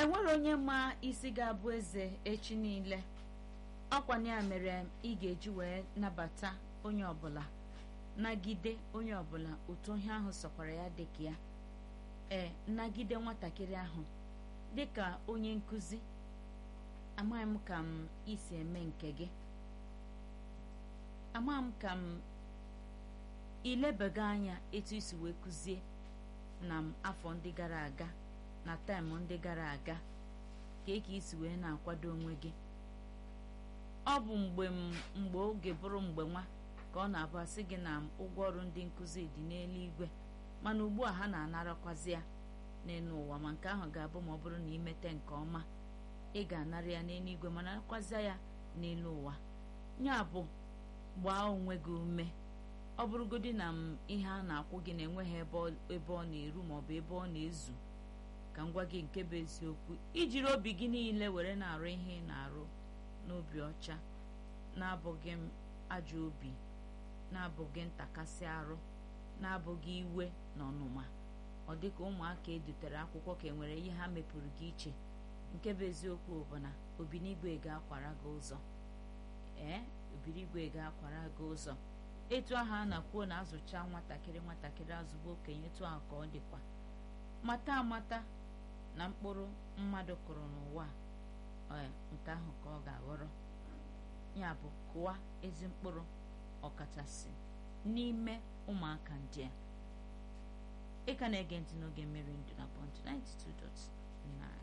enwere onye ma isi ga-abụ eze echi niile ọkwa ya mere ị ga-eji wee nabata onye ọbụla nagide onye ọbụla otu ihe ahụ sọkwara ya dịka ya ee nnagide nwatakịrị ahụ dịka onye nkụzi amaghị m ka m isi eme nke gị amaghị m ka m ilebaga anya etu isi wee kụzie na m afọ ndị gara aga na taịm ndị gara aga ka eke isi wee na-akwado onwe gị ọ bụ mgbe m mgbe oge bụrụ mgbe nwa ka ọ na-abụ asị gị na ụgwọ ọrụ ndị nkụzi dị n'eluigwe mana ugbu a ha na-anarakwazi ya n'elu ụwa ma nke ahụ ga-abụ ma ọ bụrụ na imete nke ọma ị ga-anara ya n'eluigwe ma narakwazi ya n'elu ụwa ya bụ gbaa onwe gị ume ọ bụrụgodi na m ihe a na-akwụ gị na-enweghị ebe ọ na-eru maọbụ ebe ọ na-ezu ka m gwa gị nke bụ eziokwu ijiri obi gị niile were na-arụ ihe ị na-arụ n'obi ọcha na-abụghị m ajọ obi na-abụghị ntakasị arụ na-abụghị iwe na ọnụma ọ dịka ụmụaka edutere akwụkwọ ka enwere ihe ha mepụrụ gị iche nke bụ eziokwu bụ na obinigwe ga-akwara gị ụzọ ee obinigwe ga-akwara gị ụzọ etu ahụ a na-kwuo na azụcha nwatakịrị nwatakịrị azụba okenye etu ahụ ka ọ dịkwa mata amata na mkpụrụ mmadụ kụrụ n'ụwa nke ahụ ka ọ ga-aghọrọ ya bụ kụwa ezi mkpụrụ ọkachasị n'ime ụmụaka ndị a ị ka na-ege ntị n'oge mmiri ndụ na pọnt 92.9